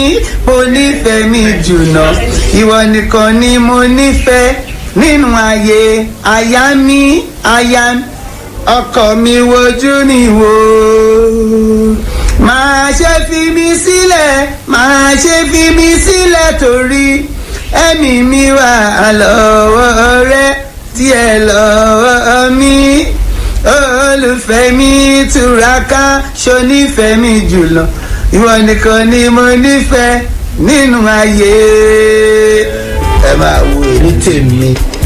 mo nífẹ̀ẹ́ mi jùlọ ìwọ nìkan ni mo nífẹ̀ẹ́ nínú ayé aya mi aya ọkọ mi wojú ni wò máa ṣe fi mi sílẹ̀ máa ṣe fi mi sílẹ̀ torí ẹ̀mí mi wà lọ́wọ́ rẹ díẹ̀ lọ́wọ́ mi olùfẹ́ mi túraká ṣonífẹ́ mi jùlọ ìwọ nìkan ni mo nífẹ̀ẹ́ nínú ayé ẹ máa wo èrí tèmi